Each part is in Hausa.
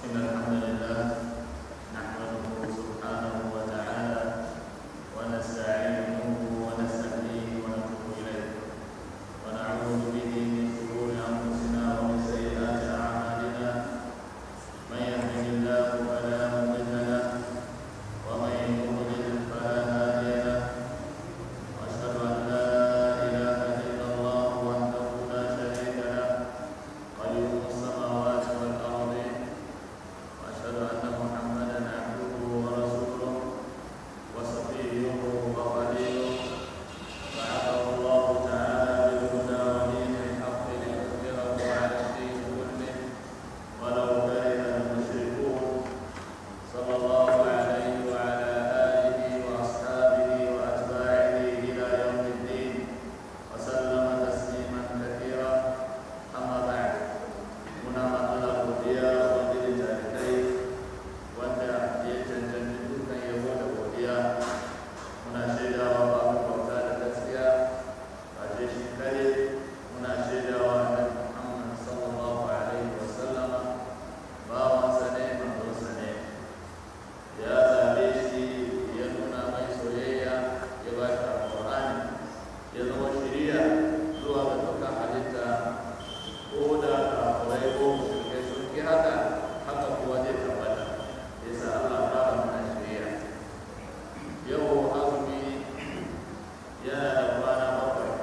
إن الحمد لله نحمده سبحانه وتعالى ونستعينه ونستهديه ونتوب إليه ونعوذ به من شرور أنفسنا ومن سيئات أعمالنا من يهده الله فلا مضل له ومن يضلل فلا هادي له وأشهد أن لا إله إلا الله وحده لا شريك له قيوم السماوات والأرض وأشهد أن محمدا عبده ورسوله وصفيه وخليله بعثه الله تعالى بالهدى ودين الحق ليظهره على الدين كله ولو كره المشركون صلى الله عليه وعلى آله وأصحابه وأتباعه إلى يوم الدين وسلم تسليما كثيرا أما بعد muna matsala godiya wanda ya jarirai wanda ya cancanci dukkan yabo da godiya muna shaidawa babu bauta da gaskiya ba ce shi kare muna shaidawa da muhammad sallallahu alaihi wa sallama bawansa ne manzonsa ne ya zabe shi ya nuna mai soyayya ya ba shi alƙur'ani ya zama shiriya zuwa ga dukkan halitta ko da kafirai ko mushrikai sun ki haka haka kuwa zai tabbata yasa Allah fara mana shari'a yau azumi yana da kwana bakwai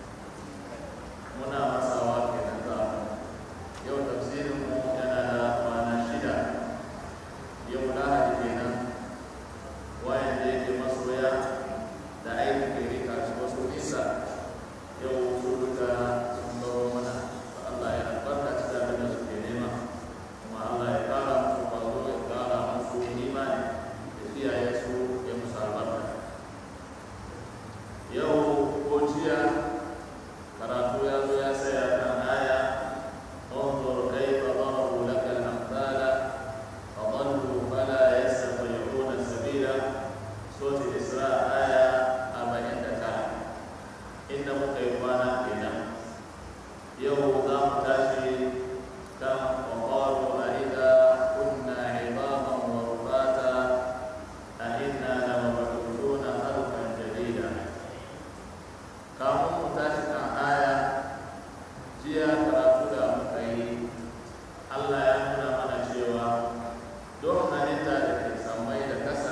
muna masawa kenan za mu yau tafsirin mu yana da kwana shida yau lahadi kenan wayan da yake masoya da aiki ke rika su wasu nisa yau su duka sun baro mana Allah ya albarka cikin abin da suke nema kuma Allah ya kara musu kwazo ya kara musu imani da kiyaye su ya musu albarka yau ko jiya karatu ya zo ya saya kan aya انظر كيف ضربوا لك الأمثال فضلوا فلا يستطيعون سبيلا سورة الإسراء آية 49 inda muka yi kwana kenan yau za mu tashi kan ƙwaƙwaro a ida kunna ibaban wa rufata a inna da mabarutu na harkar jarida kamun mu tashi kan aya jiya karatu da muka yi allah ya nuna mana cewa don halitta da ke samai da kasa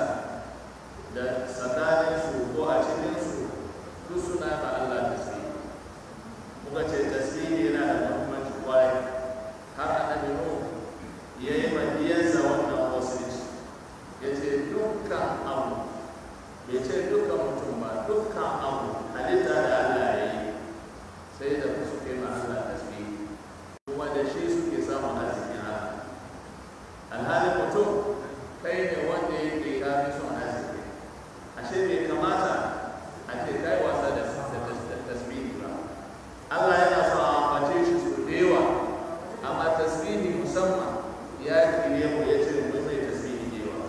da tsakaninsu ko a cikinsu duk suna ma Allah tasiri muka ce tasiri yana da muhimmanci kwarai har annabi Nuh ya yi madiyarsa wannan wasiki ya ce dukkan abu bai ce dukkan mutum ba dukkan abu halitta da Allah ya yi sai da suke ma Allah tasiri kuma da shi suke samun arzikin Allah alhalin mutum kai ne wanda yake kafin son arziki ashe bai kamata a ce kai wasa da tasbihi ba Allah yana so a ambace shi su da yawa amma tasbihi musamman ya kire mu ya ce mu mai tasbihi da yawa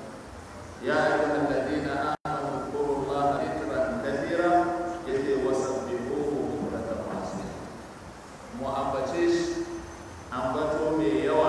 ya ayyuhal ladina amanu zkurullaha dhikran kathira yace wasabbihuhu bukratan wa asila mu ambace shi ambato mai yawa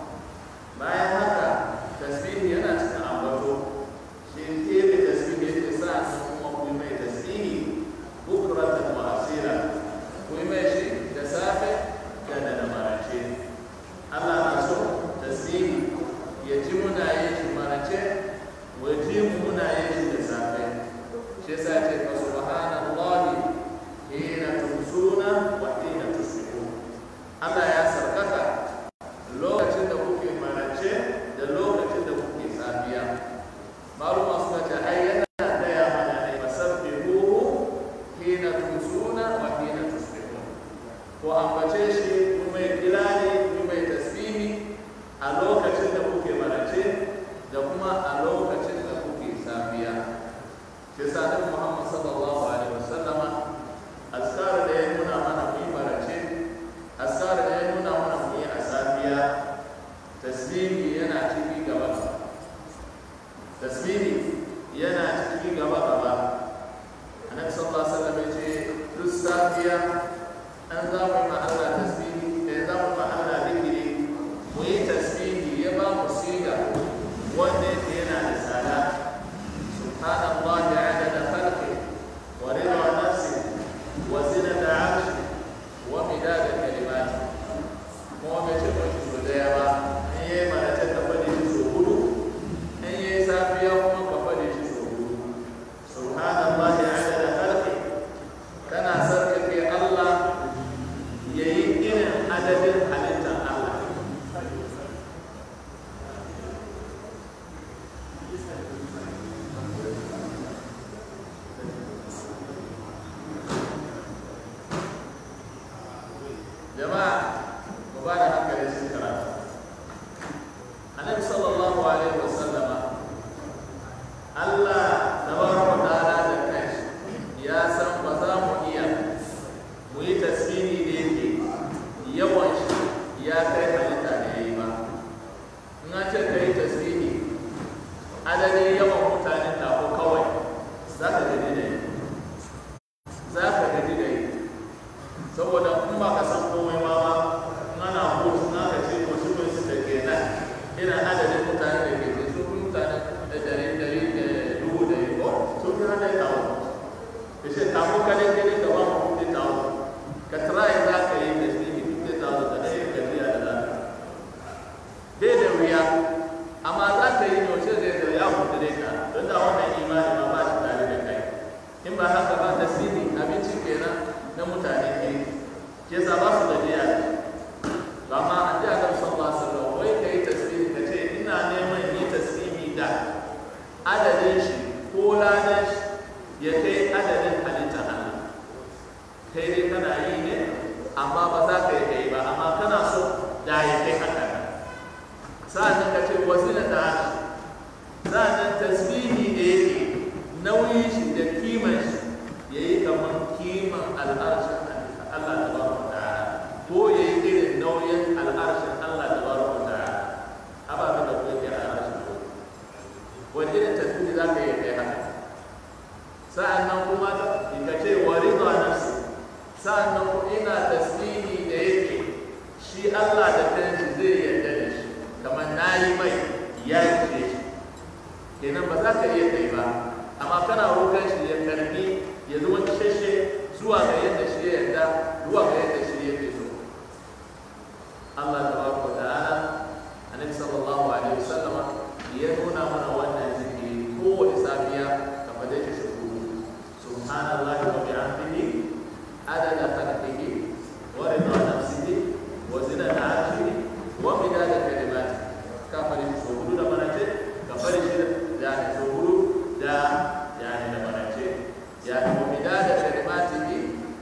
bayan haka tasbihi yana cikin ambato shi kebe tasbihi yake sa kuma ku yi mai tasbihi bukratan wa asira ku yi mai shi da safe da da da marace Allah na so tasbihi ya ji muna yin shi marace wa ji mu muna yin shi da safe shi yasa ce fa subhanallahi hina tumsuna wa hina tusbihun Allah ya sarkaka lokacin da kuke marace da lokacin da kuke safiya maluma suka ce ai yana gaya mana ne fasabbihuhu hina tusuna wa hina tusbihun ko ambace shi kuma ya kirani kuma ya tasbihi a lokacin da kuke marace da kuma a lokacin da kuke safiya shi sa da Muhammad sallallahu alaihi wasallama askar da ya nuna mana mu yi marace askar da ya nuna mana mu yi a safiya tasbihi yana ciki gaba tasbihi yana ciki gaba gaba annabi sallallahu alaihi wasallam ya ce duk safiya an za mu ma Allah tasbihi da za mu ma Allah zikiri mu yi tasbihi ya ba adadin halittar Allah jama'a mu ba da hankali sun karatu annabi sallallahu alaihi wasallama Allah tabaraka ta'ala da kanshi ya san ba za mu iya mu yi tasbihi da yake yawan shi ya kai halitta da yayi ba in an ce kai tasbihi adadin yawan mutanen da ko kawai za ka gaji da yi za ka gaji da yi saboda in ba ka san komai ma ba in ana hutu na ka ce wasu mai suka ke nan ina adadin mutane da ke ke sun fi mutane da dari dari da dubu da yi ko sun fi hada kawo ka ce kamo kadai kadai ka ba mu fifty thousand ka try za ka yi da shi fifty thousand da ɗaya ka biya da za bai da wuya amma za ka yi yaushe zai da ya mutu dai ka don da wannan imani ma ba shi tare da kai in ba haka ba tasiri abinci kenan na mutane ke ke sa ba su gajiya ba ma an ji adam sallallahu alaihi wasallam wai kai tasbihi ka ce ina neman yi tasbihi da adadin shi ko ladan shi ya kai adadin halitta Allah kai dai kana yi ne amma ba za ka yi kai ba amma kana so da ya kai haka sa'annan ka ce wasila da hashi sa'annan tasbihi da yake nauyin shi da kiman shi ya yi kamar kiman al'arshin Allah ta ba wa ta'ala ko ya yi irin nauyin al'arshin Allah ta ba wa ta'ala ababen da kuma ke al'arshin ko wani irin tasbihi za ka yi kai haka sa'annan kuma ka ce wa ridwa nafsi sa'annan kuma ina tasbihi da yake shi Allah da kanshi zai yarda da shi kamar na yi mai ya yi shi kenan ba za ka iya kai ba amma kana roƙon shi ya karbi ya zama shashe zuwa ga yadda shi ya yarda zuwa ga yadda shi yake so Allah tabaraka wa ta'ala annabi sallallahu alaihi wasallama ya nuna mana wannan zikiri kowace safiya ka fade shi shi subhanallahi wa bihamdihi adada khalqihi wa rida nafsihi wa zinata arshihi wa midada kalimati ka fare shi so hudu da manace ka fare shi da so hudu da yani da manace yani wa midada kalimatihi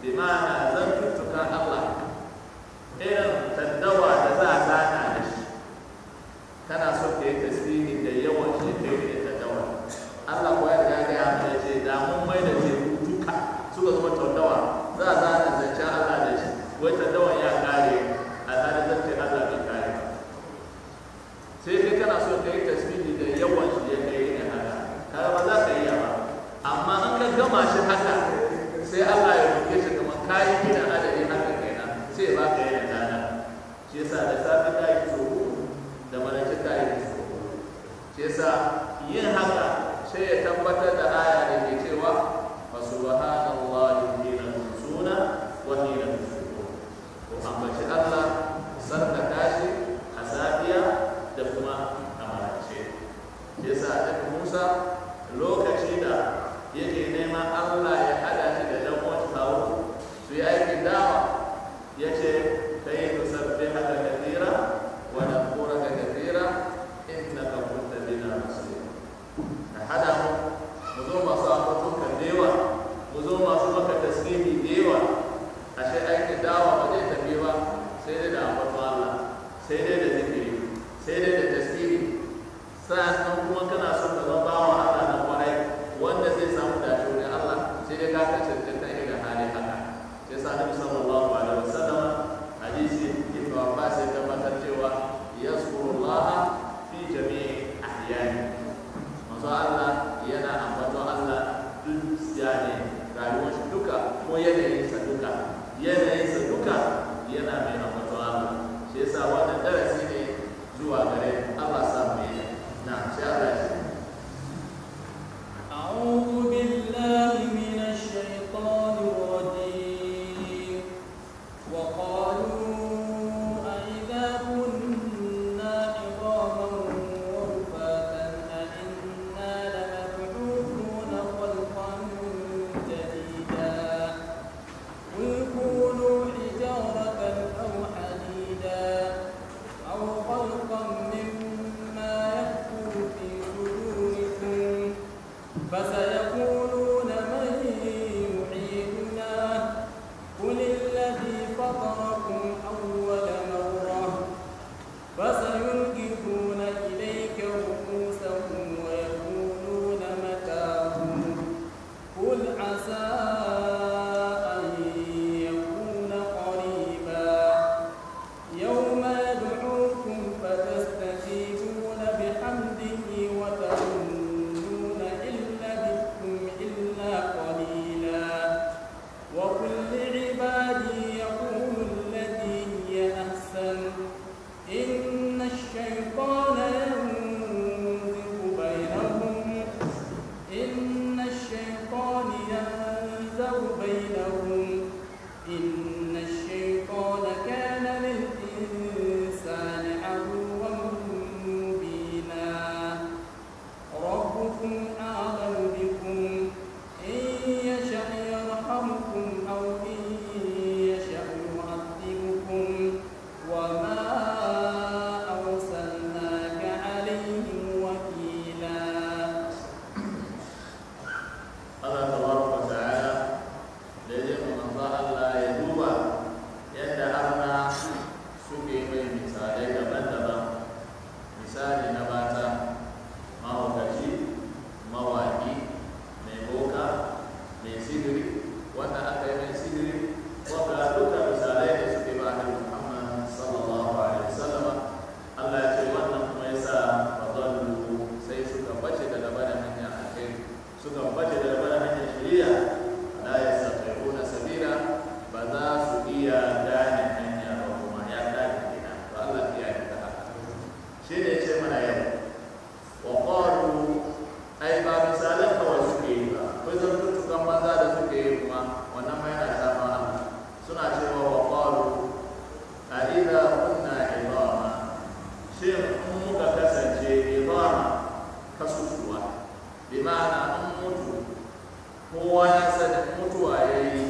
suke mai misalai daban-daban misali na mata mahaukaci mawaki mai boka mai sigiri wanda aka yi mai sigiri wanda duka misalai da suke ba da muhammad sallallahu alaihi wasallam Allah ya ce wannan kuma ya sa fadallu sai suka bace da gaba da hanya alheri suka bace da gaba da hanyar shari'a la yastati'una sabila ba za su iya gane hanya ba kuma ya gane kenan to Allah ya yi ta haka shi ne ce mana yau wa qalu ai ba misalan kawai suke yi ba akwai zartutukan maza da suke yi kuma wannan ma yana shafa Allah suna cewa wa qalu a idza kunna idama shin in muka kasance idama kasusuwa bi ma'ana in mutu kowa ya sani mutuwa ya yi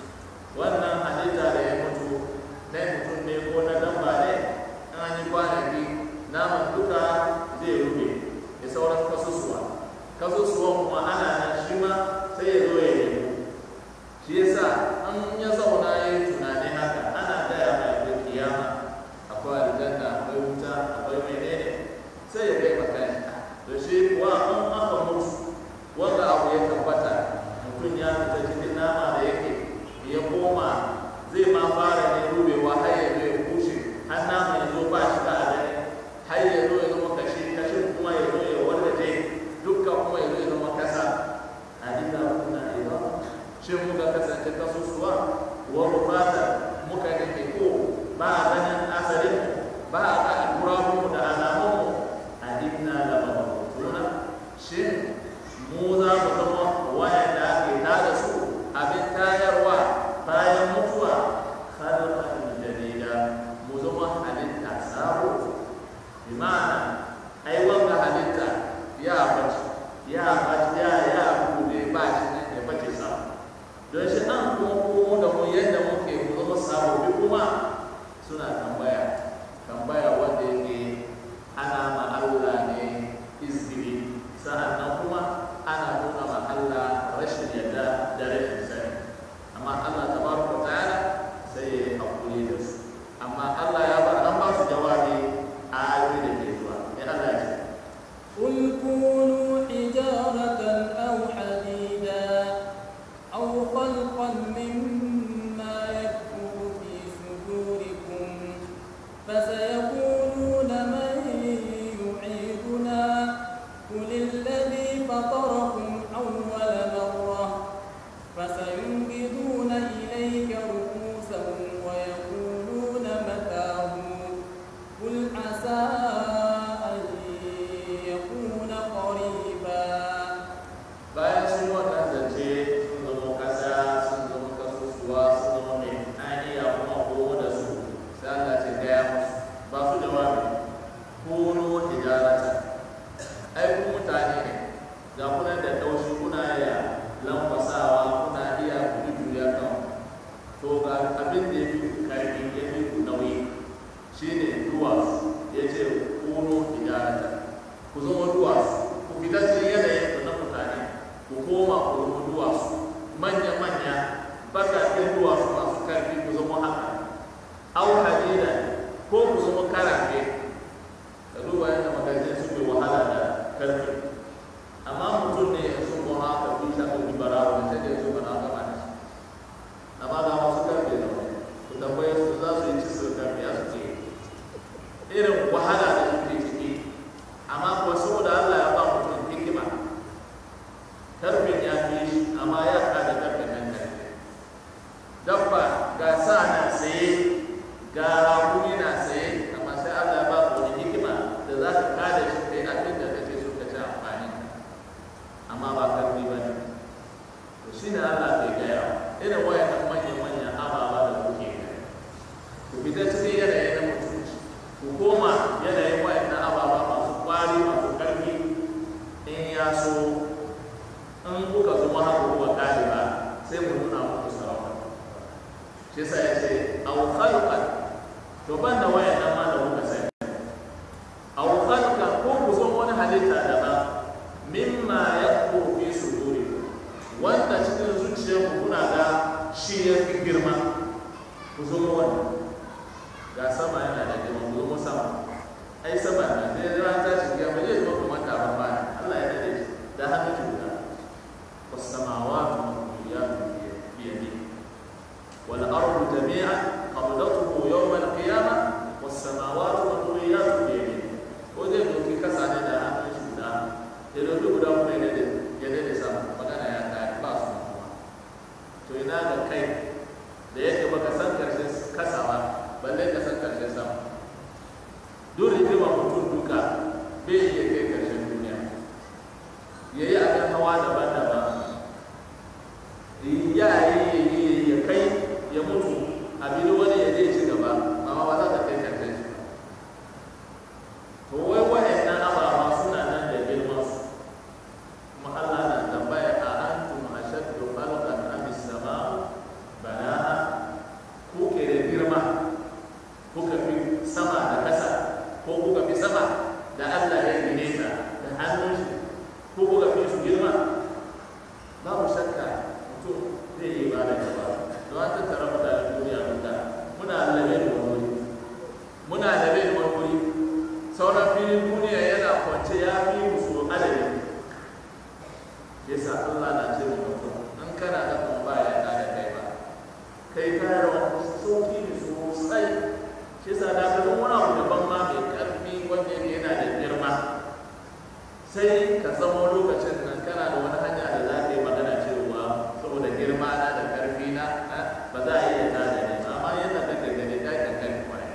wannan halitta da ya mutu na mutum ne ko na dabba ne in an yi kwanaki naman duka zai rufe da sauran kasusuwa kasusuwan kuma ana nan shi ma sai ya zo ya nemo shi yasa an ya zauna ya yi tunani haka ana gaya mai da kiyama akwai aljanna akwai wuta akwai menene sai ya kai maka to shi kuwa an aka mutu wanda abu ya tabbata mutum ya fita cikin nama da yake ya koma zai ma fara ne rubewa har ya zo ya kushe har nama ya zo ba shi da adani har ya zo ya zama kashi kashin kuma ya zo ya wargaje dukkan kuma ya zo ya zama kasa a dinga kuna ido shin muka kasance kasusuwa wa rufata muka nake ko ba a ganin asalin ba a ga alkurahunmu da alamunmu a dinna da mabutuna shin mu za mu zama wayanda ake tada su abin tayarwa bayan mutuwa khalqan jadida mu zama halitta sabo bi ma'ana ai wanga halitta ya bace ya bace ya ya bude ba shi ne ya bace sabo don shi an kuma komo da mu yadda muke mu zama sabobi kuma suna tambaya tambaya wanda yake ana ma Allah ne izgiri sa'annan kuma ana nuna ma Allah rashin yadda da rashin sani amma Allah tabaraka ta'ala sai ya yi hakuri da su amma Allah ya bar an ba su jawabi a ayoyi da ke zuwa ya Allah ya ce قل كونوا حجارة أو حديدا أو خلقا مما يكبر في صدوركم فسيقولون من يعيدنا قل الذي فطركم أول مرة فسينبذون إليك رؤوسهم ويقولون متاه قل عسى أن يكون قريبا bayan sun wannan zance sun zama kasa sun zama kasusuwa sun zama mai aniya kuma komo da su sai Allah ce gaya musu ba su jawabi kuno hijarata ai ku mutane ne ga kuna da taushi kuna iya lankwasawa kuna iya gudu juriya kan to ga abin da ya fi karfi ya fi nauyi shine duwatsu ya ce kuno hijarata ku zama duwatsu ku fita cikin yanayin ku na mutane ku koma ku zama duwatsu manya-manya bakakin duwatsu masu karfi ku zama haka au hadida ko ku zama karafe ka duba yadda magazin suke wahala da karfi amma mutum ne ya sun kuma haka fi sa ɗauki barawa da sai da ya zo bana gama da shi amma ga wasu karfe da wani ku tambaye su za su yi ci su karfe ya su ce irin wahala da suke ciki amma kuwa saboda Allah ya ba mutum hikima karfin ya fi shi amma ya kada karfin nan karfe dabba ga sa na tsaye ga rakumi na tsaye amma sai Allah ya ba ku wani hikima da za ka kada shi kai abin da kake so ka ci amfani amma ba karfi ba ne to shi ne Allah bai gaya irin wayannan manyan manyan ababa da kuke gani ku fita cikin yanayi na mutunci ku koma yanayin wayannan ababa masu kwari masu karfi in ya so in kuka zama haka kuka kare ba sai mu nuna muku sarauta shi sa ya ce aw khalqan to ban da wayannan ma da kuka sani aw khalqan ko ku zo wani halitta daban mimma yaqu fi sudurikum wanda cikin zuciyarku kuna ga shi ya fi girma ku zo wani ga sama yana ai sama na sai ran ta shi ya mai zama kuma taron ba Allah ya dade shi da hannun shi guda was samawati mawqiyatun bi yadihi wal ardu jami'an qabdatuhu yawm al qiyamah was samawati mawqiyatun bi yadihi ko zai doki kasa ne da hannun shi guda ya doki guda kuma ya dade ya dade sama magana ya kare ba su kuma to ina ga kai da yake baka san karshen kasawa balle ka san karshen sama duk rigima mutum duka bai iya kai karshen duniya ya yi abin hawa daban-daban ya yi ya kai ya mutu abin wani ya je ci gaba amma ba za ta kai karshen shi to wai wa'annan ababa suna nan da girman su kuma Allah na tambaya a antum ashaddu khalqan am as-sama'u banaha ku ke da girma kuka fi sama da kasa ko kuka fi sama da Allah ya gine ta da hannun shi ko kuka fi su girma babu shakka mutum zai yi ba da gaba don an tattara mutanen duniya duka muna labe da wani wuri muna labe da wani wuri sauran filin duniya yana kwance ya fi musu adadi yasa Allah na ce wa mutum in kana da kuma ba ya da kai ba kai kayar wani sauki ne sosai shi sa da ga wani abu daban ma mai karfi wanda yake yana da girma sai ka zama lokacin nan kana da wani hanya da za ka yi magana cewa saboda girma na da karfi na ba za a iya tada ne ba amma yadda kake gani ka kan kai kwarai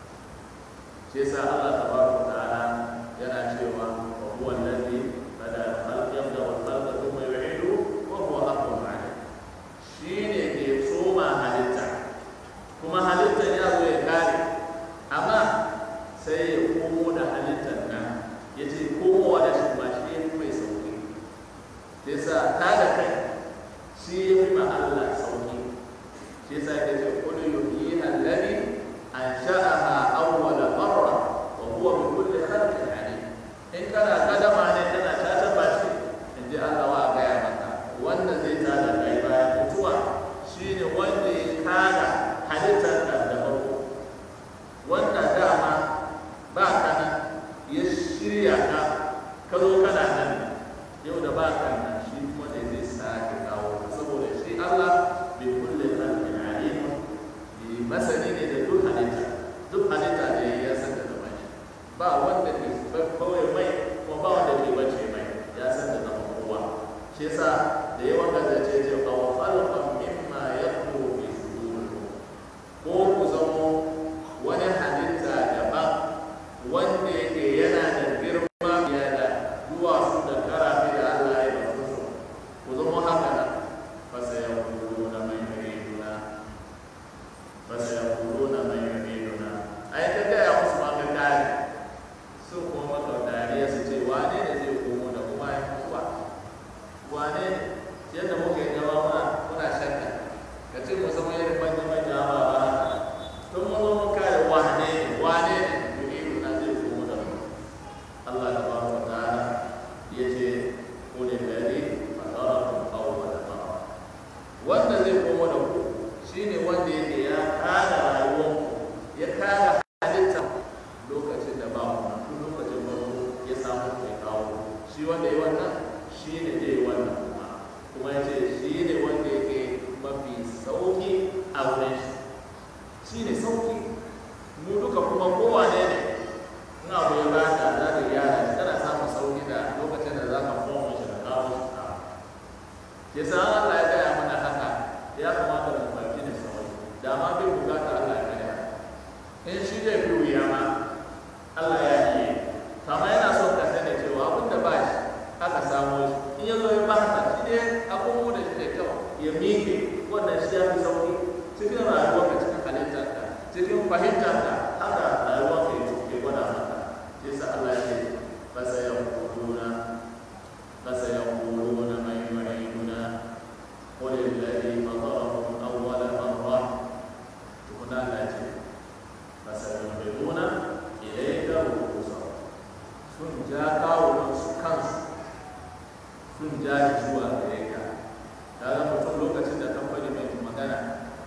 shi sa Allah tabaraka ta'ala yana cewa wa huwa allazi bada al-khalq yabda al-khalq thumma yu'idu wa huwa ahwanu alayh shine ke soma halitta kuma halittar ya zo ya kare amma sai ya komo da halittar nan ya ce komowa da shi ma shi ya fi mai sauki sai sa ta da kai shi ya fi ma Allah sauki shi sa ya ce kullu yuhyi alladhi ansha'aha awwala marra wa huwa bi kulli khalqin alim in kana kadama ne kana ta ba shi in ji Allah wa ga ya maka wanda zai tada kai bayan mutuwa shine wanda ya kada halittar da da farko wanda dama ba ka nan ya shirya ka ka zo kana nan yau da ba ka nan shi kuma ne zai sake kawo ka saboda shi Allah bi kulli khalqin alim bi masani ne da duk halitta duk halitta da ya san da zaman shi ba wanda ke kawai mai kuma ba wanda ke bace mai ya san da zaman kowa shi yasa da yawan gazace ce ba wa khalqan mimma yaqulu fi sudurikum ko ku zamo wani halitta daban wanda yake yana da girma fiye da duwatsu da karafe da Allah ya basu su ku zama haka nan fasa ya kuro na mai yuriduna fasa ya kuro na mai yuriduna ai ka gaya musu ma ka kare su kuma maka dariya su ce wane ne zai komo da kuma ya mutuwa wane ne yadda muke gaba muna muna shakka ka ce mu zama irin manya manya ba ba tun mun zo mun kare wane ne wane ne yuridu na zai komo da mu Allah tabaraka wa ta'ala yace qul alladhi fatarakum awwala marra wanda zai komo da ku shine wanda yake ya kada rayuwar ya kada halitta lokacin da ba mu tun lokacin farko ya samu mai kawo shi wanda ya wannan shine zai yi wannan kuma kuma yace shi ne wanda yake mafi sauki a wurin shi shi ne sauki mu duka kuma kowane ne in abu ya baka za ka gyara shi kana samun sauki da lokacin da za ka fomu shi da kawo shi ka ke sa Allah ya gaya mana haka ya kamata mu farki da sauki da ma bai bukata Allah ya gaya in shi zai fi wuya ma Allah ya yi kama yana son ka sani cewa abin da ba shi aka samo shi in ya zo ya baka shi ne abubuwa da shi da kyau ya miƙe wannan shi ya fi sauki cikin rayuwarka cikin halittarka cikin fahimtarka haka rayuwarka ya ke gwada maka shi sa Allah ya ce fasa ya kuluna fasa ya kuluna mai yu'iduna qul alladhi fatarakum awwala marra tukuna Allah ya ce fasa yu'iduna ilayka rukusahum sun ja kawunan su kansu sun ja zuwa gare ka kaga mutum lokacin da kamfani mai magana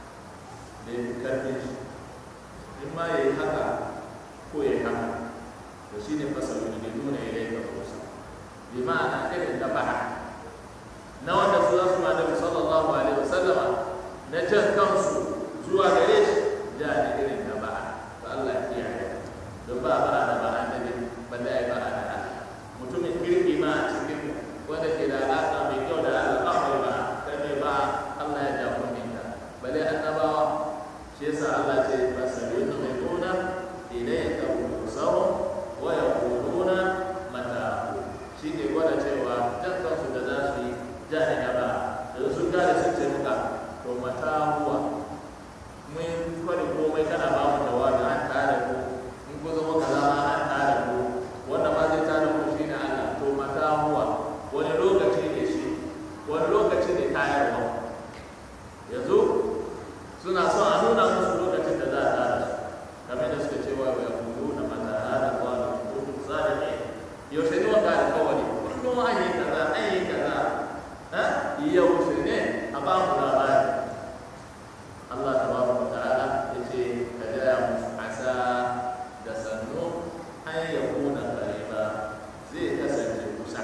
da ya fi karfin shi in ma ya yi haka ko ya yi haka to shine fasalu ne nuna ilayka rusul bi ma'ana irin da ba'a na wanda su za su ma nabi sallallahu alaihi wasallama na jan kansu zuwa gare shi ja ne irin da ba'a to Allah ya kiyaye don ba ba'a da ba'a da ne balle ai ba'a da Allah mutumin kirki ma a cikin wanda ke da alaƙa mai kyau da al'amari ba kai mai ba Allah ya ja kunninka balle annabawa shi yasa Allah ce fasalu mai nuna ilayka rusahum wa yaquluna mata shi ke gwada cewa jan kansu da za su yi ja ne gaba da sun gane sun ce muka to mata huwa mun kwari komai kana ba mu jawabi an tare ku in ku zama kaza ma an tare ku wanda ma zai tare ku shine Allah to mata huwa wani lokaci ne shi wani lokaci ne tayarwa yanzu suna son a nuna musu lokacin da za a tare su kamar da suka cewa wa yaquluna mata hada qala kuntum sadiqin yaushe ne wanda alƙawari kullum an yi kaza an yi kaza ha yaushe ne a ba mu labari Allah tabaraka wa ta'ala yace ka gaya musu asa da sannu an yakuna qariba zai kasance kusa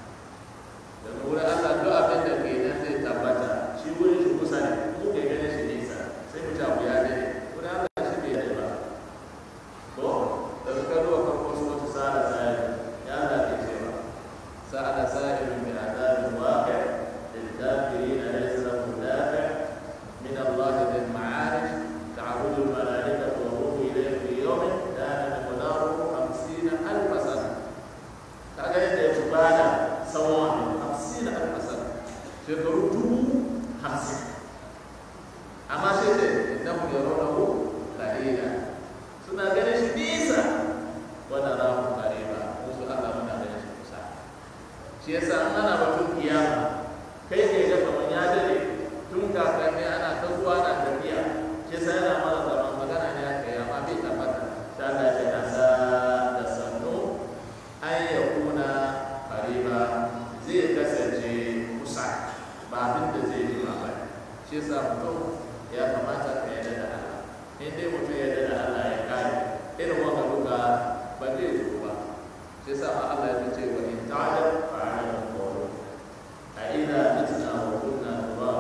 da wurin Allah duk abin da ke nan zai tabbata shi wurin shi kusa ne mu ke ganin shi nisa sai mu ta ya dade wurin Allah shi bai dade ba to da suka duba farko su wata sa'ada sa'ida ya Allah ke cewa sa'ada sa'ida min adabin waqi' lil kafirin laysa lahu dafi' min Allah dhil ma'arij ta'budu al malaikatu wa ruhu ilayhi fi yawmin kana miqdaruhu 50 alf sana kaga yadda ya bada tsawon hamsin alf sana shekaru dubu hamsin amma sai ce innahu yarawnahu qalila suna ganin shi nisa wa narahu qariba musu Allah muna ganin shi kusa shi yasa an ana batun kiyama kai ke ga kamar ya dade tun kakanni ana ta zuwa na tafiya shi yasa yana mana zaman magana ne aka yi amma bai tabbata ta Allah ya nasa da sannu an yakuna qariba zai kasance kusa ba abin da zai yi ba shi yasa mutum ya kamata ka yarda da Allah in dai mutum ya yarda da Allah ya kare irin wanda duka ba zai zo ba shi yasa ma Allah ya ce wa in ta'ala fa ala qawlu a ila mitna wa kunna turaba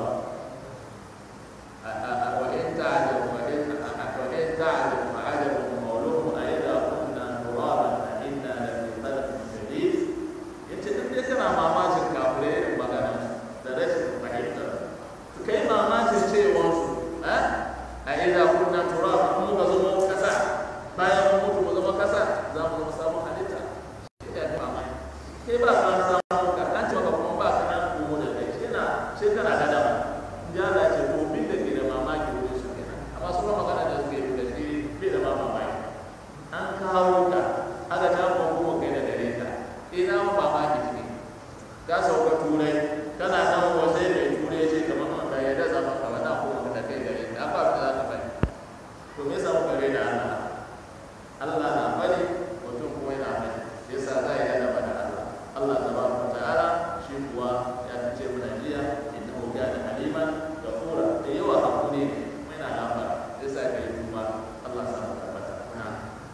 wa in ta'ala wa in wa in ta'ala fa ala qawluhu a ila kunna turaba a inna la fi khalqin jadid yace in dai kana mamakin kafirai irin magana da rashin fahimtar kai mamakin cewansu a ina kunna turaba in muka zama kasa bayan mun mutu mu zama kasa za mu zama sabon halitta shi ne abin mamaki kai ba ka samu ka an ce maka kuma ba ka nan komo da kai shi na shi kana da dama in ji Allah ce to bin da ke da mamaki wurin su kenan amma su magana da suke yi da shi bai da ma mamaki an kawo ka aka ta kuma kuma kai da gare ka ina ma mamaki ne ka sauka turai kana nan wasai mai turai ce kamar maka ya da zama ka wata kuma ka kai gare ka ba ka za ka bai to me yasa muka gaida Allah Allah na bari mutum kuma yana bari yasa za a yi adaba da Allah Allah tabaraka wa ta'ala shi kuwa ya fice mana jiya innahu kana haliman ghafura da yawa hakuri ne mai na gafara yasa kai kuma Allah sa mu tabbata na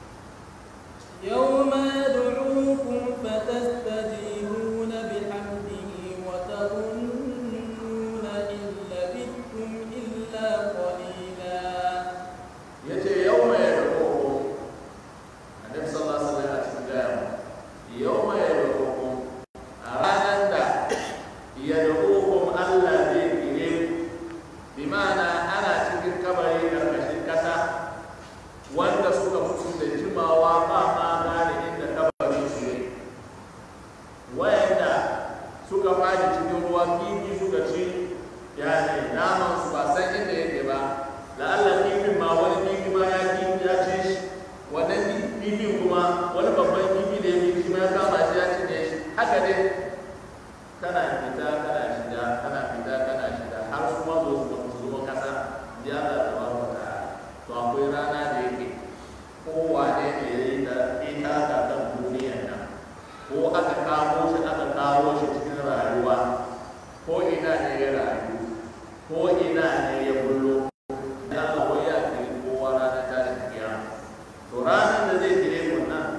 يوم يدعوكم فتستجيبون بحمده وتظنون إن لبثتم إلا قليلا yace yawma yad'ukum annabi sallallahu alaihi wasallam a cikin gaya yawma yad'ukum a ranar da yad'ukum Allah zai kire ku bi ma'ana ana cikin kabari karkashin kasa wanda suka mutu da jimawa ba ma gane inda kabarin su ne wayanda suka fadi cikin ruwa kifi suka ci ya ne naman su ba san inda yake ba la'alla kifin ma wani kifi ma ya kifi ya ce shi wannan kifin kuma wani babban kifi da ya fi shi ma ya kama shi ya cinye shi haka dai kana fita kana shiga kana fita kana shiga har su ma zo su su zo kasa ya Allah ta ba ku ta to akwai rana da yake kowane ne ya yi ta ita ta kan duniyar nan ko aka kamo shi aka kawo shi cikin rayuwa ko ina ne ya rayu ko ina ne ya bullo da Allah wai ya kiri kowa ranar tashin kiyama to ranar da zai kire ku nan fa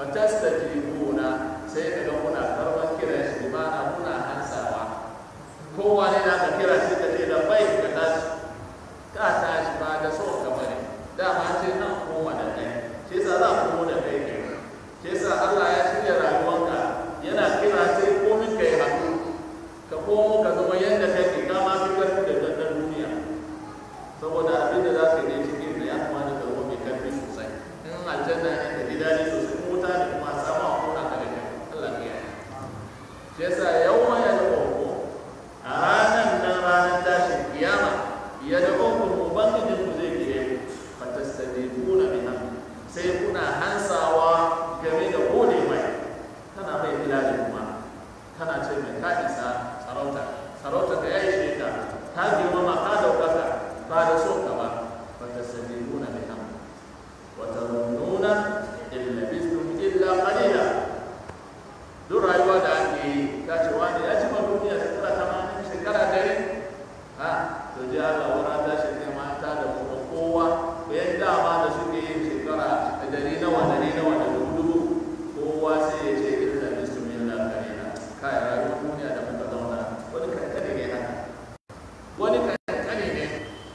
fatastajibuna sai ka ga kuna karban kiran shi ma'ana kuna hansawa kowa ne na ka kira shi ka ce da bai ka tashi ka tashi ba da so ka bane dama ce nan koma da kai shi yasa za ku koma da kai kai shi yasa Allah ya shirya rayuwanka yana kira sai komin kai haku ka komo ka zama yadda kake ka ma fi karfi da dandan duniya saboda abin da za ka yi cikin da ya kamata ka zama mai karfi sosai in aljanna ne ka ji daɗi sosai in wuta ne kuma a samu a kona ka da kai Allah ya yi shi yasa yawan ya da ƙoƙo a ranar nan ranar tashin kiyama ya da ƙoƙo ubangijin ku zai kire ku fatastajibuna biha sai kuna hansawa game da gode mai kana mai bilali kuma kana ce mai ka isa sarauta sarauta ka yayi shi ka ka girmama ka daukaka ba da so ka ba fatastajibuna biha wa tazunnuna in labistum illa qalila duk rayuwa da ake yi ka ce wani ya ci ma duniya shekara tamanin shekara dare ha to ji Allah wani ta shi ne mata da kuma kowa bayan dama da suke yin shekara da dari nawa dari nawa da dubu dubu kowa sai ya ce illa bisum illa qalila kai rayuwar duniya da muka zauna wani kankane ne haka wani kankane ne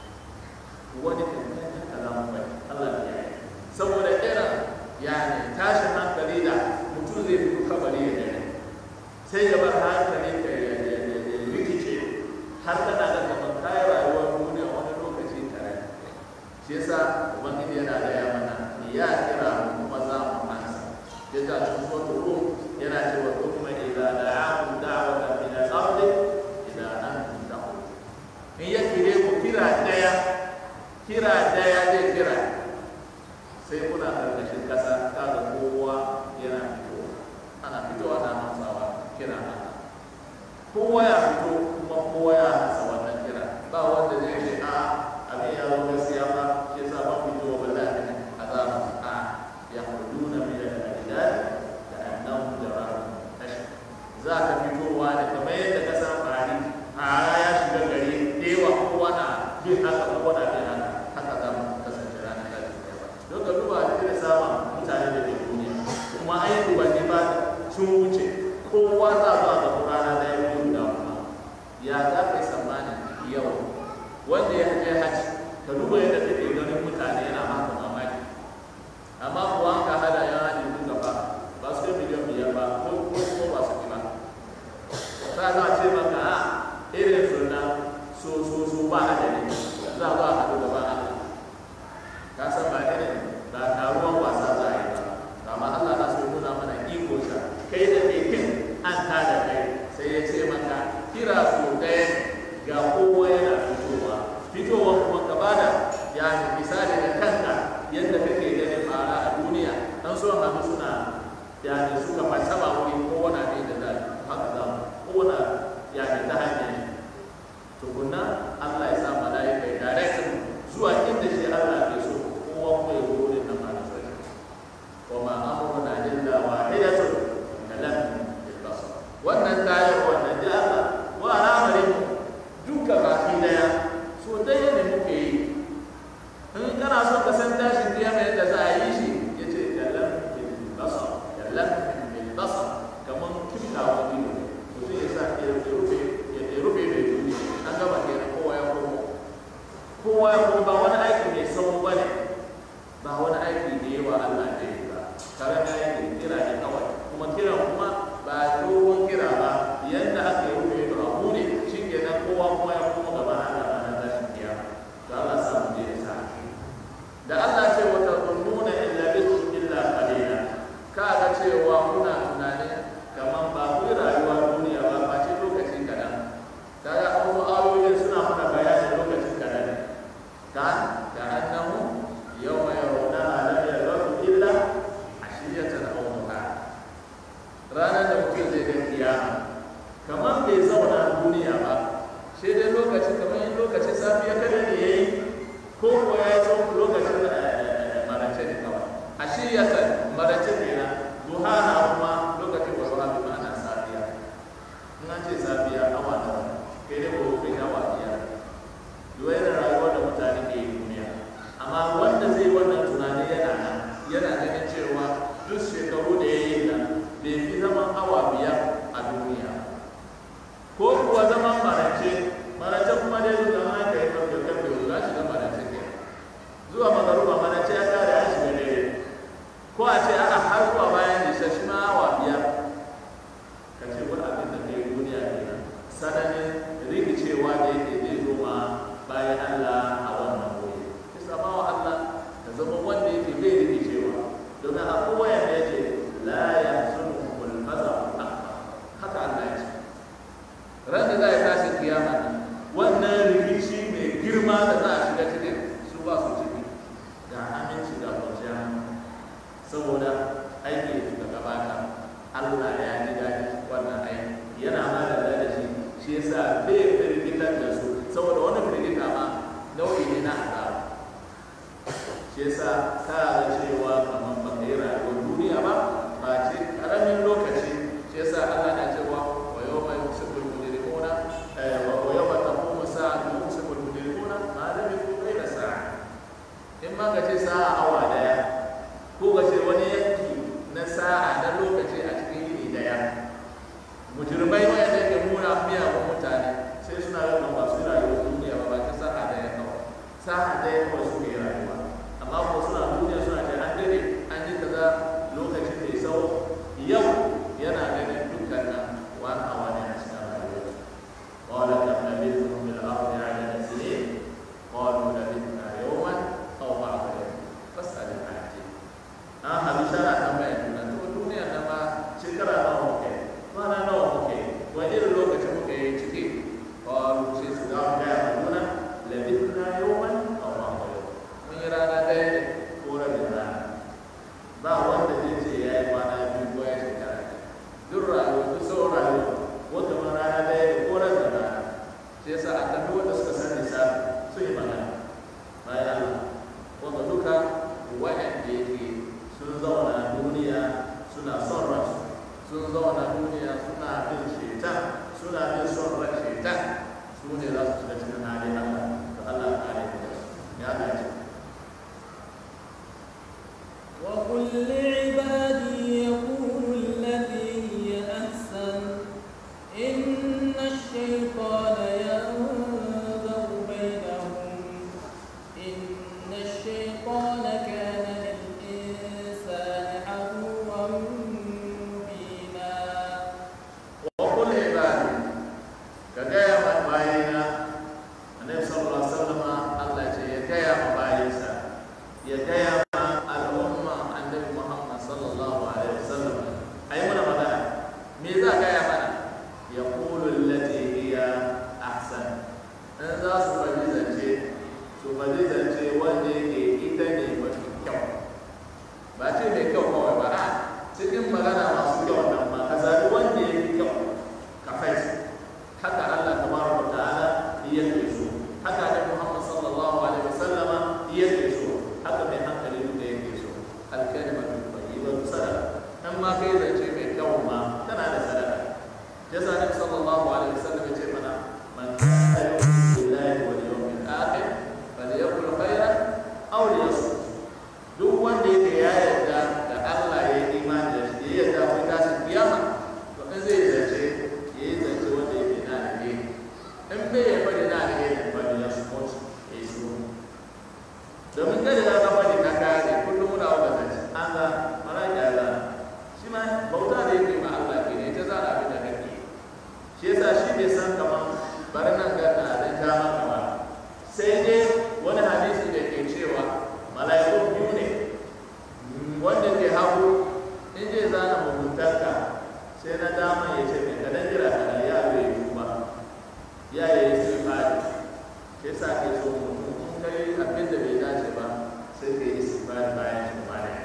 wani kankane haka za mu bai Allah ya yi saboda irin yani tashin hankali da mutum zai fito kabari ya dare sai ya bar hankali ka ya rikice har kana da kamar kayan rayuwar duniya wani lokaci tare shi yasa ubangiji yana gaya mana ya kira mu kuma za mu ansa ya ta cikin wata rum yana cewa kuma idza da'akum da'watan min al-ardi idza antum ta'ud in ya kire ku kira daya kira daya zai kira sai kuna karkashin kasa kaga kowa yana fitowa ana fitowa na hamsawa kira Allah kowa ya fito kuma kowa ya hasa wannan kira ba wanda zai ce a abin ya zo gaskiya ba shi yasa ba fito ba za a azaba a ya huduna min al-ajdad da annahu jararun tashi za ka fitowa ne kamar yadda ka san fari a ya shiga gari dewa kowa na bin haka kowa na bin haka haka za mu kasance ranar da ta don ka duba da irin samun mutane da ke duniya kuma an yi dubanni ba sun wuce kowa za zuwa ga rana da ya yi da kuma ya za ka yi tsammanin yau wanda ya je haji ka duba yadda kake ganin mutane yana maka mamaki amma kuwa an ka hada yan haji duka ba ba su kai miliyan biyar ba ko ko ko ba su ba za a ce maka a irin sunan so so so ba adadi za a zo a haɗu da ba Allah ka san ba irin ba taruwan wasa za a yi ba amma Allah na so nuna mana iko sa kai da kai kin an ta da kai sai ya ce maka kira su ɗaya ga kowa yana fitowa fitowa kuma ka bada ya misali da kanka yadda kake ganin fara a duniya an so hannu suna ya ne suka fasaba wuri kowane ne da za haka za mu kowane ya ne ta hanyar tukunna Allah ya sa mala'ika ya direct zuwa inda shi Allah ke so kowa kuma ya zo wurin nan ma da sai wa ma amruna illa wahidatun kalam bil basar wannan tayar wannan ji Allah wa al'amarin duka baki daya so daya ne muke yi in kana son ka san tashin kiyama yadda za a yi shi yace kalam bil basar kalam bil basar kaman kibtawa ido mutum ya sa ya rufe ya rufe mai duniya an gaba kenan kowa ya komo kowa ya komo ba wani aiki mai sau ba ne ba wani aiki da yawa Allah da yi ba kare da yake kira ne kawai kuma kiran kuma ba dogon kira ba yadda aka yi rufe da abu ne shi ke nan kowa kuma ya komo gaba Allah ranar tashin kiyama to Allah sa mu je ya sa da Allah ce wata zunnuna illa bisu illa qalila ka ga cewa kuna tunanin kaman ba ku rayuwa duniya ba ba ce lokaci kadan kaga wasu ayoyin suna mana bayanin lokacin kadan ka ka annahu yawma yarawna lam yalbasu illa ashiyatan aw duha ranar da mutum zai ga kiyama kamar bai zauna duniya ba sai dai lokacin kamar yin lokacin safiya kada ne yayi ko ko ya yi tsawon lokacin marace ne kawai ashiyatan marace ne na duha na kuma lokacin wasu hafi ma'ana safiya in an ce safiya awa nawa kai dai ko kai awa biyar yau yana rayuwar da mutane ke yi duniya amma wanda zai wannan tunani yana nan yana ganin cewa duk shekaru da ya yi nan bai fi zaman awa biyar a duniya ko kuwa zaman marace marace kuma dai zuwa ma ka yi karfe karfe zuwa shiga marace ke zuwa magaruba marace ya kare ya shiga dare ko a ce aka har zuwa bayan nisa shi ma awa biyar ka ce wani abin da kai duniya kenan sananin rikicewa da yake zai zo ma bayan Allah a wannan wuri ki sama wa Allah ka zama wanda yake bai rikicewa domin a kowaye da yake la ya sunu kul faza haka Allah ya ce ran da za a tashi kiyama nan wannan rikici mai girma da za a shiga cikin su ba su ciki ga aminci ga kwanciyar saboda aiki da gabata Allah ya ji daɗi wannan aiki yana ma da da shi shi yasa bai firgitar da su saboda wani firgita ma nau'i ne na azaba shi yasa ka ga cewa kamar ba kai rayuwar duniya ba ba ce karamin lokaci shi yasa Allah na cewa wa yawma yusibul mujrimuna wa yawma taqumu sa'atu yusibul mujrimuna ma lam yakun bayna sa'a in ma ka ce sa'a awa daya ko ka ce wani yanki na sa'a na lokaci a cikin yini daya mujrimai wanda ke muna miyagun mutane sai suna ga ba su rayuwar duniya ba ba ta sa'a daya kawai sa'a daya kawai suke rayuwa amma ko suna duniya suna ce an dare an yi kaza lokacin da ya sau yau yana ganin dukkan nan wani awa ne a cikin rayuwa قال كم لبثتم في الأرض عدد سنين قالوا لبثنا يوما أو بعض يوم فاسأل العاجل an haɗu shara tambaya juna to duniya na ma shekara nawa muke kwana nawa muke wani irin lokaci muke yi ciki qalu sai su ga ga ya juna labithna yawman aw ba'da yawm mun yi rana ɗaya ne ko rabin rana ba wanda zai ce ya yi kwana biyu ko ya shekara duk rayuwa duk sauran rayuwa wata ma rana ɗaya ne ko rabin rana sai yasa a tafi wanda suka san lissafi sun yi magana bayan Allah wanda duka wa'anda yake sun zauna duniya suna son ransu sun zauna duniya suna bin shaitan suna bin son ran shaitan su ne za su shiga cikin halin Allah to Allah ya kare da su ya dace وقل لعبادي يقولوا التي هي أحسن إن الشيطان ينزغ بينهم إن الشيطان كان للإنسان عدوا مبينا وقل عبادي كجاية ما باينا النبي صلى الله عليه وسلم الله يجي يجاية ما بايسا يجاية ما الأمة النبي محمد صلى الله عليه وسلم أي من مدى ميزا جاية منا يقول التي هي أحسن إن ذا سبحانه شيء سبحانه شيء وجهه إتني وكيو ba ce mai kyau kawai ba a cikin magana masu kyau nan ma ka zaɓi wanda ya fi kyau ka faisu haka Allah tabaraka wa ta'ala yake so haka da Muhammad sallallahu alaihi wasallama yake so haka mai hankali duka yake so alkalimatu tayyibatu sadaqa in ma kai zance mai kyau ma tana da sadaka jasa nabi sallallahu alaihi wasallam ya ce mana man kana yu'minu billahi wal yawmil akhir falyaqul khairan aw liyasmut duk wanda yake ya yarda da Allah ya yi imani da shi ya yarda akwai tashin kiyama to in zai zance ya yi zance wanda yake na da ne in bai ya bari na da ne ba da ya support ya yi su domin kada ya ga bari ka kare kullum muna wanda zance an ga mara kyala shi ma bauta da yake ma Allah ke ne ta zara abin da kake shi yasa shi bai san kaman bari nan ga na da dama kamar sai dai wani hadisi da ke cewa mala'iku biyu ne wanda ke hagu in zai zana muguntarka sai na dama ya ce mai kadan jira kana ya bai yi kuma ya yi sai fari sai sa ke so mutum in kai abin da bai dace ba sai ka yi sifari bayan shi ba da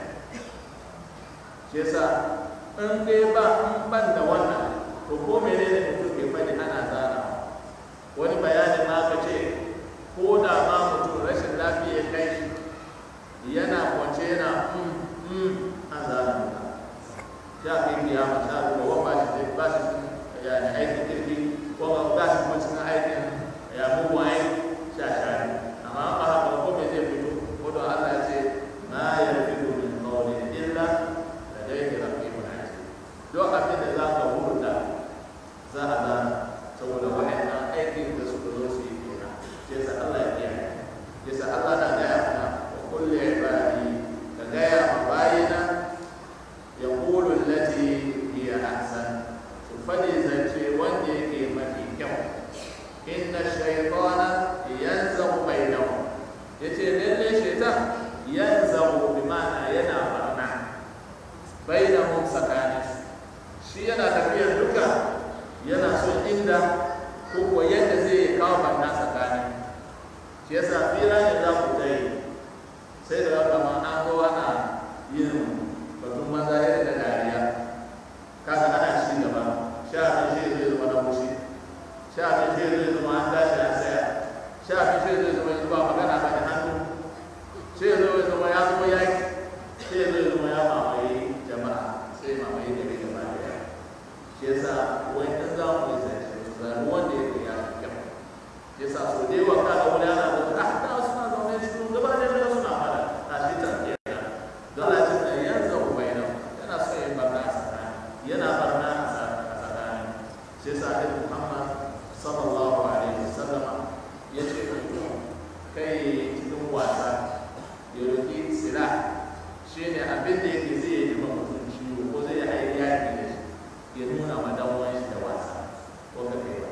shi yasa in dai ba in ban da wannan to ko menene mutum ke faɗi ana zana wani bayanin ma ka ce ko da ma mutum rashin lafiya ya kai shi yana kwance yana mm mm an zana ya kai kiyama sha ruwa wa ba shi ba shi ya ne aikin kirki ko ba shi kuma cikin aikin ya mugu aiki sha shari amma ba haka ko me zai fito ko don Allah ya ce ma ya fito min qawli illa shi yasa wai in za mu yi zance zaɓi wanda ya ya fi kyau shi yasa so da yawa ka ga wani ana da ah da suna zaune cikin gaba da daga suna fara a shi ta kenan don a cikin da yanzu bai nan yana so yin barna a tsakani yana barna a tsakani shi yasa Annabi Muhammad sallallahu alaihi wasallam ya ce mutum kai cikin wasa ya roki sila shi ne abin da yake zai yi ma mutum ciwo ko zai yi yaki da shi ya nuna ma dan wani shi da wasa ko ka kai ba